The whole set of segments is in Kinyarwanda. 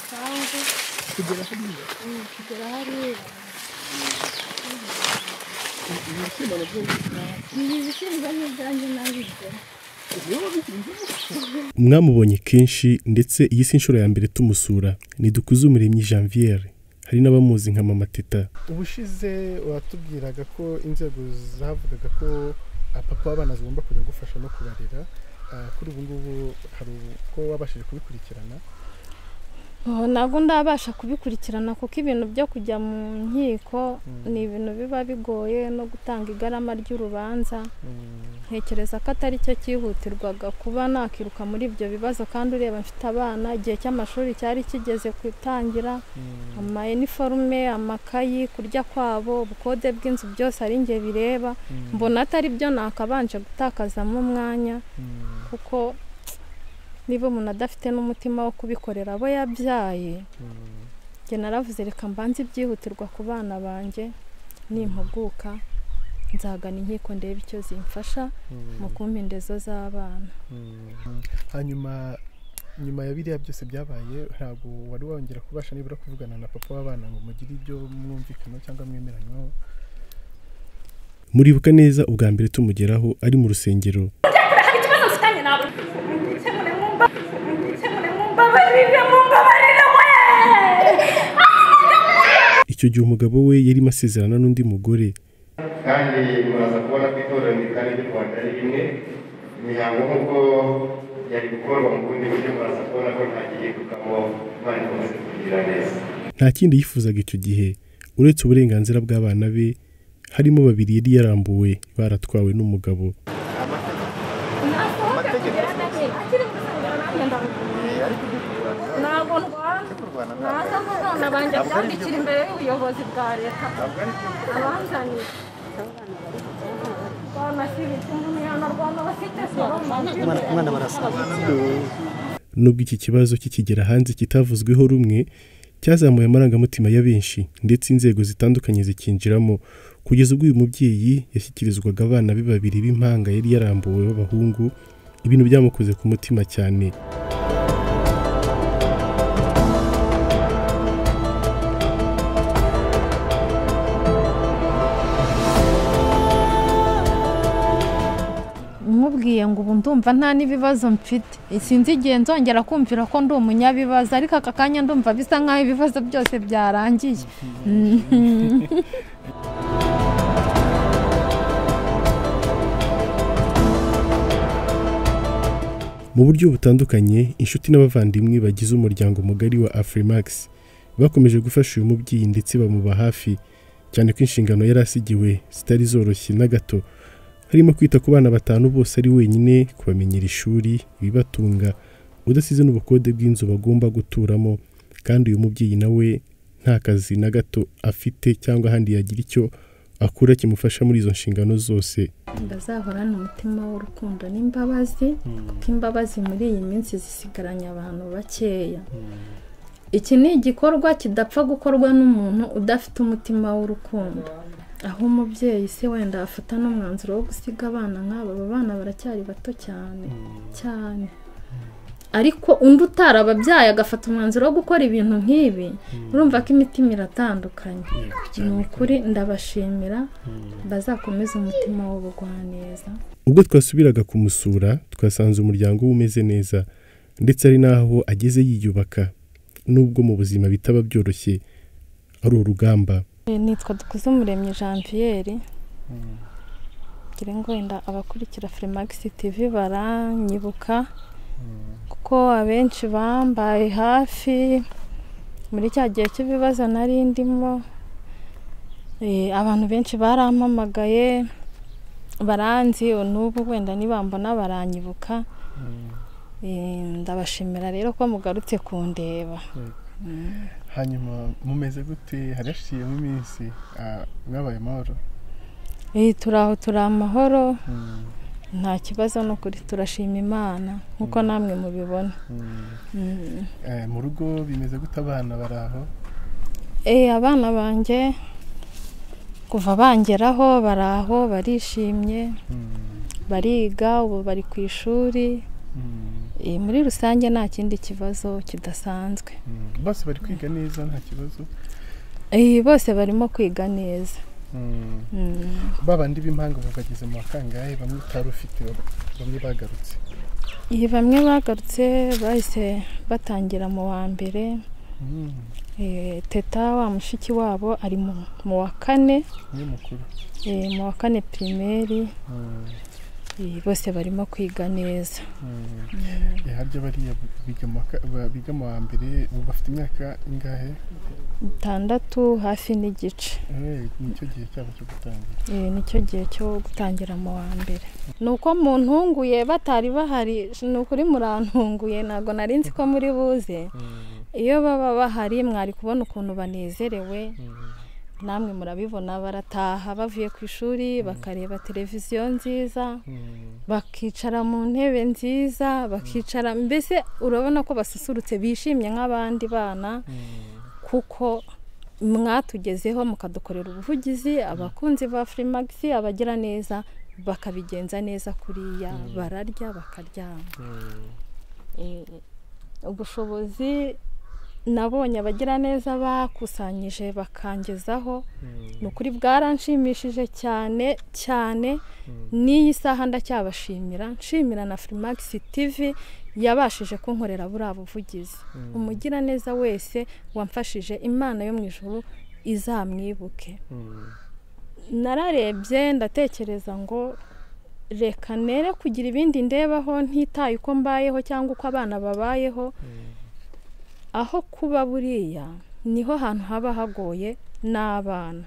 kugera hariya kugera hariya ibi bishyimbo nabyo ibi bishyimbo ni ibyanjye nabirya niba bihinze mwamubonye kenshi ndetse iyi si inshuro ya mbere tumusura ni dukuze umuremyi janviere hari n'abamuzi nka mama teta ubushize watubwiraga ko inzego zavugaga ko ah, papa w'abana zigomba kujya gufasha no kubarera Ah, kuri ubu ngubu hari uko wabashije kubikurikirana Oh, ntabwo ndabasha kubikurikirana kuko ibintu byo kujya mu nkiko ni ibintu biba bigoye no gutanga igarama ry'urubanza Mm, ntekereza ko atari cyo cyihutirwaga kuba nakiruka muri ibyo bibazo kandi ureba mfite abana igihe cy'amashuri cyari kigeze gutangira mm, ama iniforume amakayi kurya kwabo ubukode bw'inzu byose ari njye bireba mm, mbona atari byo nakabanje gutakazamo umwanya mm, kuko niba umuntu adafite n'umutima wo kubikorera abo yabyaye mm. njye naravuze reka mbanze ibyihutirwa ku bana banjye nimpuguka nzagana inkiko ndebe icyo zimfasha Mm, mu kumpa indezo z'abana mm. hanyuma nyuma ya biriya byose byabaye ntabwo wari wongera kubasha nibura kuvugana na papa w'abana ngo mugire ibyo mwumvikanaho cyangwa mwemeranywaho muribuka neza ubwa mbere tumugeraho ari mu rusengero icyo gihe umugabo we yarimo asezerana n'undi mugore kandi muraza kubona ko itorero ritari ry'u rwanda ari rimwe imihango nk'uko yari gukorwa mu bundi buryo muraza kubona ko nta gihindukamo imana ikomeza kugira neza nta kindi yifuzaga icyo gihe uretse uburenganzira bw'abana be harimo babiri yari yarambuwe baratwawe n'umugabo ntabwo ndwana naza abana banjye byandikira imbere y'ubuyobozi bwa leta abanzaniye abana si ibiti umuntu yanarwana bafite soro umwana barasaza nubwo iki kibazo kikigera hanze kitavuzweho rumwe cyazamuye amarangamutima ya benshi ndetse inzego zitandukanye zikinjiramo kugeza ubwo uyu mubyeyi yashyikirizwaga abana be babiri b'impanga yari yarambuwe b'abahungu ibintu byamukoze ku mutima cyane nkubwiye ngo ubu ndumva nta n'ibibazo mfite sinzi igihe nzongera kumvira ko ndi umunyabibazo ariko aka kanya ndumva bisa nk'aho ibibazo byose byarangiye mu buryo butandukanye inshuti n'abavandimwe bagize umuryango mugari wa afrimax bakomeje gufasha uyu mubyeyi ndetse bamuba hafi cyane ko inshingano yari asigiwe zitari zoroshye na gato harimo kwita ku bana batanu bose ari wenyine kubamenyera ishuri ibibatunga udasize n'ubukode bw'inzu bagomba guturamo kandi uyu mubyeyi nawe nta kazi na gato afite cyangwa ahandi yagira icyo akura kimufasha muri izo nshingano zose bazahorane umutima w'urukundo n'imbabazi kuko imbabazi muri iyi minsi zisigaranye abantu bakeya iki ni igikorwa kidapfa gukorwa n'umuntu udafite umutima w'urukundo aho umubyeyi se wenda afata n'umwanzuro wo gusiga abana nk'aba aba bana baracyari bato cyane cyane ariko undi utarababyaye agafata umwanzuro wo gukora ibintu nk'ibi urumva ko imitima iratandukanye ni ukuri ndabashimira bazakomeze umutima w'ubugwaneza ubwo twasubiraga kumusura twasanze umuryango we umeze neza ndetse ari n'aho ageze yiyubaka nubwo mu buzima bitaba byoroshye ari urugamba nitwa dukuze umuremyi janviere ngira ngo wenda abakurikira firimagisi tivi baranyibuka kuko abenshi bambaye hafi muri cya gihe cy'ibibazo nari ndimo eh, abantu benshi barampamagaye baranzi n'ubu wenda nibambona baranyibuka Eh, ndabashimira rero ko mugarutse kundeba hanyuma mumeze gute harashiriyemo iminsi ah, mwabaye amahoro Eh, turi aho turi amahoro Mm, nta kibazo ni ukuri turashima imana nk'uko namwe mubibona mm. Mm. Eh, mu rugo bimeze gute abana bari aho Eh, abana banjye kuva bangeraho bari aho barishimye bariga ubu bari ku ishuri Eh, muri rusange nta kindi kibazo kidasanzwe bose bari kwiga neza nta kibazo Eh, bose barimo kwiga neza Mm. babandi b'impanga ubu bageze mu bakangahe bamwe utari ufite bamwe bagarutse Eh, bamwe bagarutse bahise batangira mu wa mbere Mm, Eh, teta wa mushiki wabo ari mu- mu wa kane niwe mukuru eh, mu wa kane pirimeri Mm, Eh, bose barimo kwiga neza mm. Eh, harya bariya biga mu wa ka- ba- biga mu wa mbere ubu bafite imyaka ingahe itandatu hafi n'igice Eh, nicyo gihe cyabo cyo gutangira Eh, nicyo gihe cyo gutangira mu wa mbere ni uko muntunguye batari bahari ni ukuri murantunguye ntabwo nari nzi ko muri buze iyo baba bahari mwari kubona ukuntu banezerewe namwe murabibona barataha bavuye ku ishuri bakareba televiziyo nziza bakicara mu ntebe nziza bakicara mbese urabona ko basusurutse bishimye nk'abandi bana kuko mwatugezeho mukadukorera ubuvugizi abakunzi ba firimagisi abagira neza bakabigenza neza kuriya bararya bakaryama Eh, ubushobozi nabonye abagira neza bakusanyije bakangezaho ni ukuri bwaranshimishije cyane cyane n'iyi saha ndacyabashimira nshimira na firimagisi tivi yabashije kunkorera buriya buvugizi umugiraneza wese wamfashije imana yo mu ijuru izamwibuke nararebye ndatekereza ngo reka nere kugira ibindi ndebaho ntitaye uko mbayeho cyangwa uko abana babayeho aho kuba buriya niho hantu haba hagoye n'abana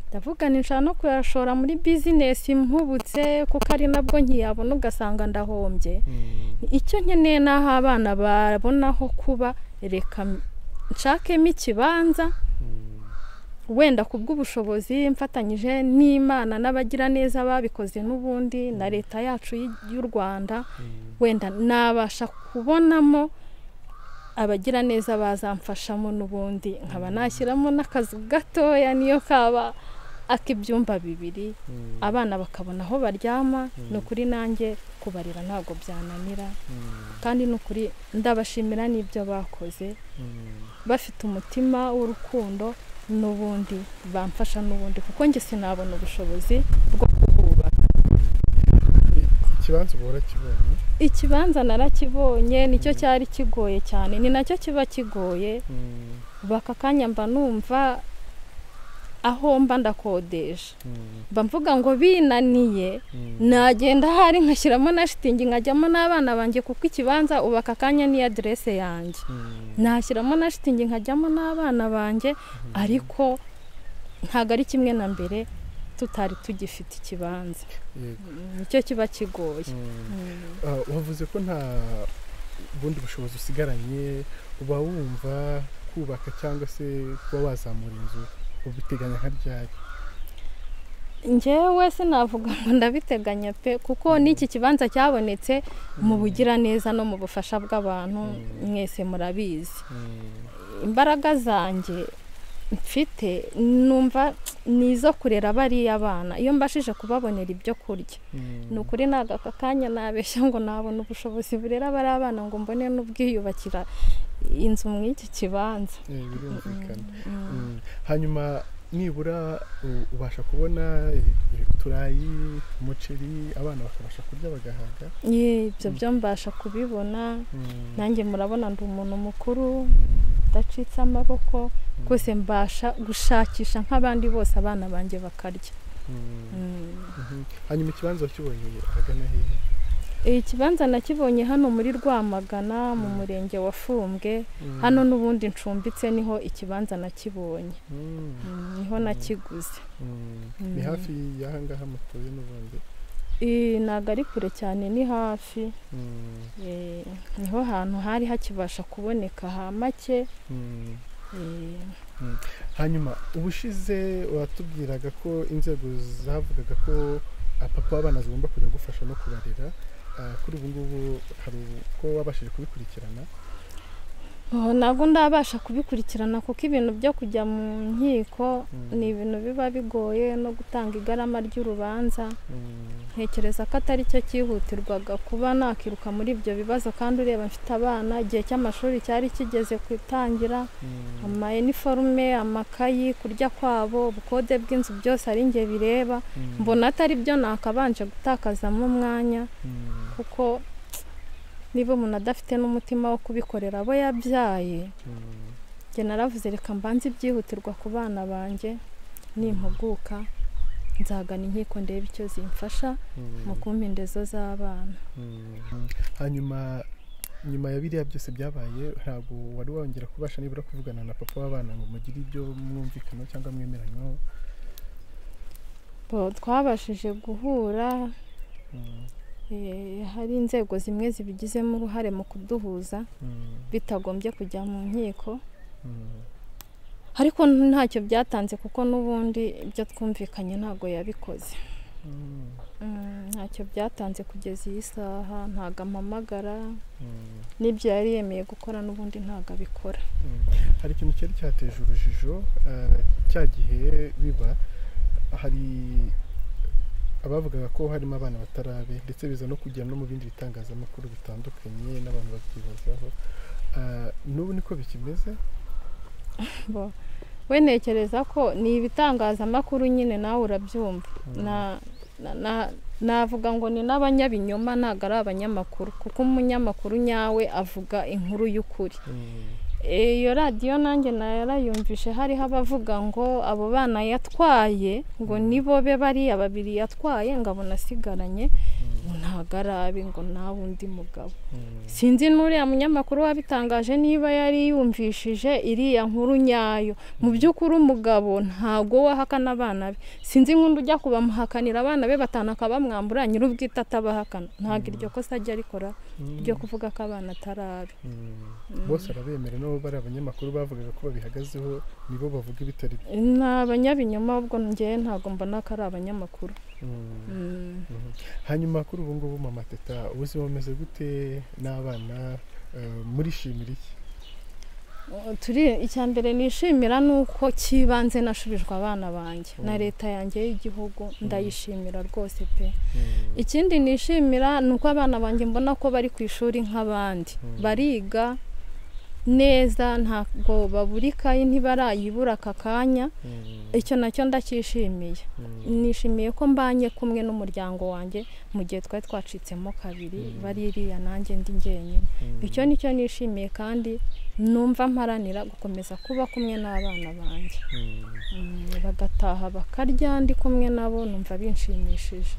ndavuga ni nshaka no kuyashora muri bizinesi mpubutse kuko ari nabwo nkiyabona ugasanga ndahombye icyo nkeneye ni aho abana babona ho kuba reka nshakemo ikibanza wenda ku bw'ubushobozi mfatanyije n'imana n'abagiraneza babikoze n'ubundi na leta yacu y- y'u rwanda wenda nabasha kubonamo abagiraneza bazamfashamo n'ubundi nkaba nashyiramo n'akazu gatoya niyo kaba ak'ibyumba bibiri abana bakabona aho baryama ni ukuri nanjye kubarira ntabwo byananira kandi ni ukuri ndabashimira n'ibyo bakoze bafite umutima w'urukundo n'ubundi bamfasha n'ubundi kuko njye sinabona ubushobozi bwo kububaka ikibanza ubu warakibonye ikibanza narakibonye nicyo cyari kigoye cyane ni nacyo kiba kigoye baka kanya mba numva aho mba ndakodesha mba mvuga ngo binaniye nagenda ahari nkashyiramo na shitingi nkajyamo n'abana banjye kuko ikibanza ubu aka kanya ni aderese yanjye nashyiramo na shitingi nkajyamo n'abana banjye ariko ntabwo ari kimwe na mbere tutari tugifite ikibanza Yego. nicyo kiba kigoye Ah, wavuze ko nta bundi bushobozi usigaranye uba wumva kubaka cyangwa se kuba wazamura inzu ubiteganya nka ryari njyewe sinavuga ngo ndabiteganya pe kuko n'iki kibanza cyabonetse mu bugiraneza no mu bufasha bw'abantu mwese murabizi imbaraga zanjye mfite numva ni izo kurera bariya bana iyo mbashije kubabonera ibyo kurya ni ukuri ntabwo aka kanya nabeshya ngo nabona ubushobozi burera bariya abana ngo mbone n'ubwiyubakira inzu mw'iki kibanza Eh, birumvikana Mm. hanyuma nibura u- ubasha kubona eh, uturayi umuceri abana bakabasha kurya bagahaga Ye, ibyo byo mbasha kubibona Mm. nanjye murabona ndi umuntu mukuru Mm. ndacitse amaboko rwose mbasha gushakisha nk'abandi bose abana banjye bakarya Mm. Mm. Mhm. hanyuma ikibanza wakibonye ahagana hehe ikibanza nakibonye hano muri rwamagana mu murenge wa fumbwe hano n'ubundi ncumbitse niho ikibanza nakibonye Mm. Mm, niho nakiguze Mm. ni hafi y'aha ngaha mutuye n'ubundi Eh, ntabwo ari kure cyane ni hafi Mm. Eh, niho hantu hari hakibasha kuboneka ha make Mm. Eh, hanyuma ubushize watubwiraga ko inzego zavugaga ko ah, papa w'abana zigomba kujya gufasha no kubarera Ah, kuri ubu ngubu hari uko wabashije kubikurikirana Oh, ntabwo ndabasha kubikurikirana kuko ibintu byo kujya mu nkiko ni ibintu biba bigoye no gutanga igarama ry'urubanza ntekereza ko atari cyo cyihutirwaga kuba nakiruka muri ibyo bibazo kandi ureba mfite abana igihe cy'amashuri cyari kigeze gutangira ama iniforume amakayi kurya kwabo ubukode bw'inzu byose ari njye bireba mbona atari byo nakabanje gutakazamo umwanya kuko niba umuntu adafite n'umutima wo kubikorera abo yabyaye njye naravuze reka mbanze ibyihutirwa ku bana banjye nimpuguka nzagana inkiko ndebe icyo zimfasha mu kumpa indezo z'abana hanyuma nyuma ya biriya byose byabaye ntabwo wari wongera kubasha nibura kuvugana na papa w'abana ngo mugire ibyo mwumvikana cyangwa mwemeranywaho Bo, twabashije guhura eh, hari inzego zimwe zibigizemo uruhare mu kuduhuza Mm, bitagombye kujya mu nkiko mm, ariko ntacyo byatanze kuko n'ubundi ibyo twumvikanye ntabwo yabikoze mm, Mm, ntacyo byatanze kugeza iyi saha ntabwo ampamagara mm. n'ibyo yari yemeye gukora n'ubundi ntabwo abikora hari ikintu cyari cyateje urujijo eh, cya gihe biba hari abavugaga ko harimo abana batarabe ndetse biza no kujya no mu bindi bitangazamakuru bitandukanye n'abantu babyibazaho Eh, n'ubu niko bikimeze Bo- we ntekereza ko ni ibitangazamakuru nyine nawe urabyumva Na- na- na- navuga ngo ni n'abanyabinyoma ntabwo ari abanyamakuru kuko umunyamakuru nyawe avuga inkuru y'ukuri Mm, iyo radiyo nanjye narayumvishe hariho abavuga ngo abo bana yatwaye ngo nibo be bariya babiri yatwaye ngo abona asigaranye ngo ntabwo ari abe ngo nawe undi mugabo mm, sinzi n'uriya munyamakuru wabitangaje niba yari yumvishije iriya nkuru nyayo mu by'ukuri umugabo ntabwo wahakana abana be sinzi nk'undi ujya kubamuhakanira abana be batanu akabamwambura nyir'ubwite atabahakana ntabwo iryo kosa ajya arikora mm, ryo kuvuga ko abana atari abe mm. bose arabemera nabo bari abanyamakuru bavugaga ko babihagazeho nibo bavuga ibitari byo ni abanyabinyoma ahubwo ngewe ntabwo mbona ko ari abanyamakuru Mm. Mm. hanyuma kuri ubu ngubu mama teta ubuzima bumeze gute n'abana eh, murishimira iki turi icya mbere nishimira ni uko cy'ibanze nashubijwe abana bange na Mm. leta yanjye y'igihugu ndayishimira rwose pe ikindi nishimira ni uko abana banjye mbona ko bari ku ishuri nk'abandi bariga neza ntabwo baburikaye ntibarayibura aka kanya icyo nacyo ndacyishimiye nishimiye ko mbanye kumwe n'umuryango wanjye mu gihe twari twacitsemo kabiri baririya nanjye ndi njyenyine icyo ni cyo nishimiye kandi numva mparanira gukomeza kuba kumwe n'abana banjye Mm, bagataha bakarya ndi kumwe nabo numva binshimishije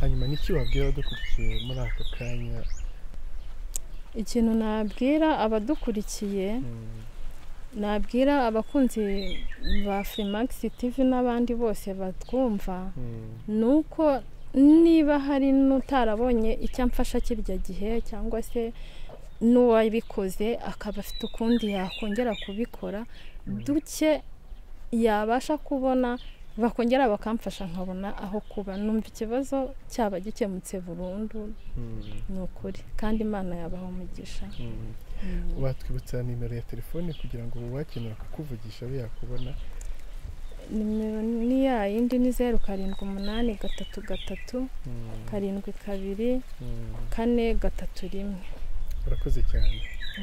hanyuma niki wabwira abadukurikiye muri aka kanya ikintu nabwira abadukurikiye nabwira abakunzi ba Freemax TV n'abandi bose batwumva ni uko niba hari n'utarabonye icyo amfasha kirya gihe cyangwa se n'uwabikoze akaba afite ukundi yakongera kubikora duke yabasha kubona bakongera bakamfasha nkabona aho kuba numva ikibazo cyaba gikemutse burundu ni ukuri kandi imana yabaha umugisha watwibutsa nimero ya telefone kugira ngo uwakenera kukuvugisha abe yakubona nimero ni ya yindi ni zeru karindwi umunani gatatu gatatu karindwi kabiri kane gatatu rimwe urakoze cyane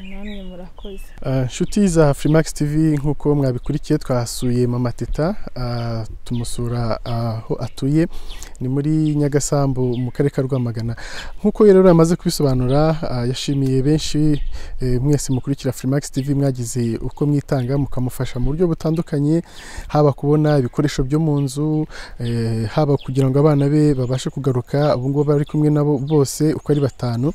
namwe murakoze Ah, nshuti za Freemax TV nk'uko mwabikurikiye twasuye Mama Teta ah, tumusura aho atuye ni muri Nyagasambu mu karere ka Rwamagana nk'uko rero yamaze kubisobanura ah, yashimiye benshi eh, mwese mukurikira Freemax TV mwagize uko mwitanga mukamufasha mu buryo butandukanye haba kubona ibikoresho byo mu nzu eh, haba kugira ngo abana be babashe kugaruka ubu ngubu bari kumwe nabo bose uko ari batanu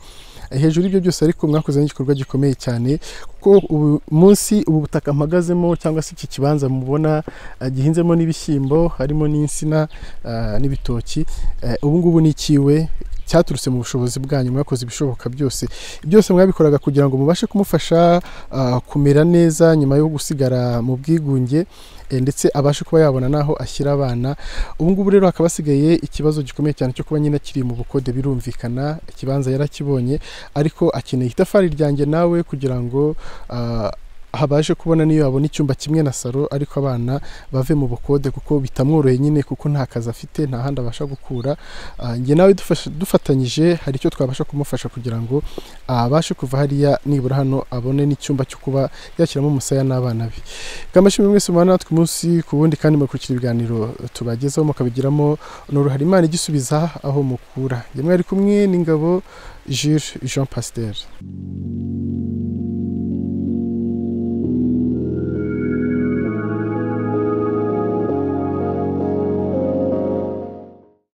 Eh, hejuru y'ibyo byose ariko mwakoze n'igikorwa gikomeye cyane kuko ubu munsi ubu butaka mpagazemo cyangwa se iki kibanza mubona eh, gihinzemo n'ibishyimbo harimo n'insina eh, n'ibitoki eh, ubu ngubu ni ikiwe cyaturutse mu bushobozi bwanyu mwakoze ibishoboka byose byose mwabikoraga kugira ngo mubashe kumufasha ah, kumera neza nyuma yo gusigara mu bwigunge eh, ndetse abashe kuba yabona n'aho ashyira abana ubu ngubu rero hakaba hasigaye ikibazo gikomeye cyane cyo kuba nyine akiri mu bukode birumvikana ikibanza yarakibonye ariko akeneye itafari ryanjye nawe kugira ngo ah, habashe kubona niyo yabona icyumba kimwe na salo ariko abana bave mu bukode kuko bitamworoheye nyine kuko nta kazi afite nta handi abasha gukura Ah, njye nawe dufasha- dufatanyije hari icyo twabasha kumufasha kugira ngo abashe kuva hariya nibura hano abone n'icyumba cyo kuba yashyiramo umusaya n'abana be kamashimwe mwese mubana natwe umunsi ku wundi kandi mukurikira ibiganiro tubagezaho mukabigiramo ni uruhare imana igisubiza aho mukura njye mwari kumwe n'ingabo Jules Jean Pasteur